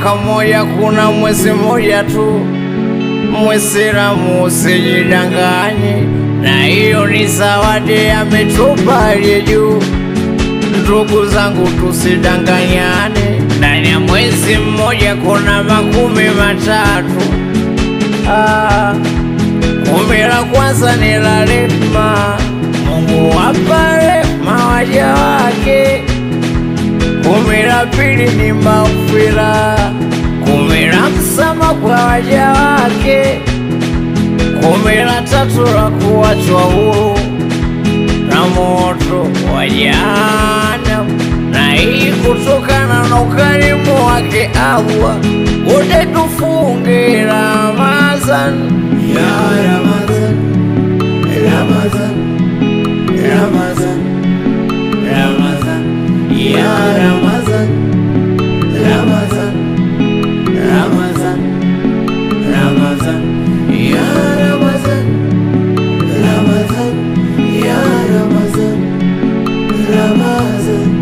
mwaka mmoja kuna mwezi mmoja tu. Mwisilamu usijidanganye, na hiyo ni zawadi ametupa aliye juu. Ndugu zangu, tusidanganyane, ndani ya mwezi mmoja kuna makumi matatu. Ah, kumi la kwanza ni la rehema, Mungu wapa rehema waja wake. Kumi la pili ni maghfira, kumi la msamaha kwa waja wake. Kumi la tatu la kuachwa huru na moto wa jahanamu, na hii kutokana na ukarimu wake Allah. Wote tufunge Ramadhan Ya Ramadhan, Ramadhan, Ramadhan, Ramadhan, Ya Ramadhan, Ramadhan, Ramadhan, Ramadhan, Ya Ramadhan, Ramadhan, Ya Ramadhan, Ramadhan.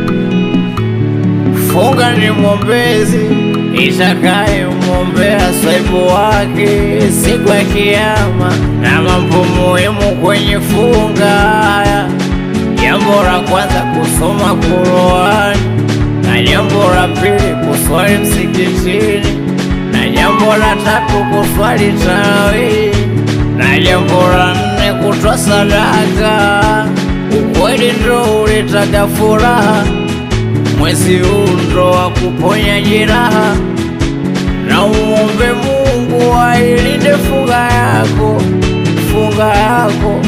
Funga ni mwombezi itakaye mwombea saibu wake siku ya Kiyama, na mambo muhimu kwenye funga. Jambo la kwanza kusoma Qur'ani, na jambo la pili kuswali msikitini, na jambo la tatu kuswali tarawih, na jambo la nne kutoa sadaka. Ukweli ndo uletaga furaha mwezi huu ndo wa kuponya jeraha, na umuombe Mungu ailinde funga yako, funga yako,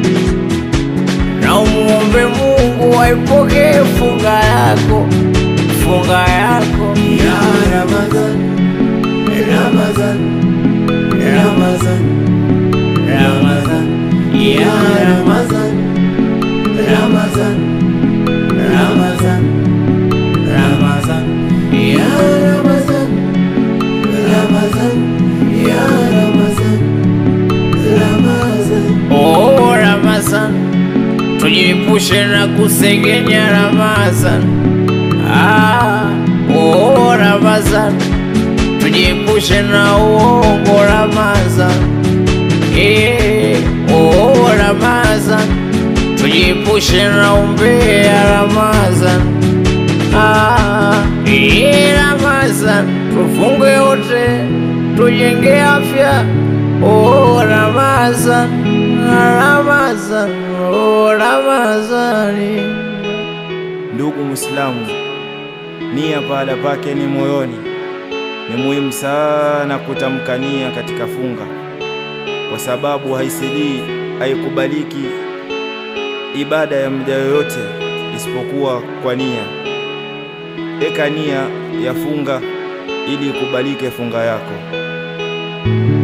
na umuombe Mungu aipokee funga yako, funga yako. Ya Ramadhan, Ramadhan, Ramadhan, Ramadhan, Ya Ramadhan, Ramadhan, Ramadhan, Ramadhan, Ya Ramadhan, Ramadhan, Ya Ramadhan, Ramadhan. Oh, Ramazan, tujiepushe na kusengenya Ramazan. Ah, oh, Ramazan, tujiepushe na uongo Ramazan. Eh, oh, Ramazan, tujiepushe na umbea Ramazan. Ah, eh, Ramazan, tufunge wote, tujenge afya. Oh, Ramazan, Ramazan, oh, Ramazani. Ndugu Muislamu, nia pahala pake ni moyoni. Ni muhimu sana kutamka nia katika funga, kwa sababu haisilii, haikubaliki ibada ya mja yoyote isipokuwa kwa nia. Eka nia ya funga ili ikubalike funga yako.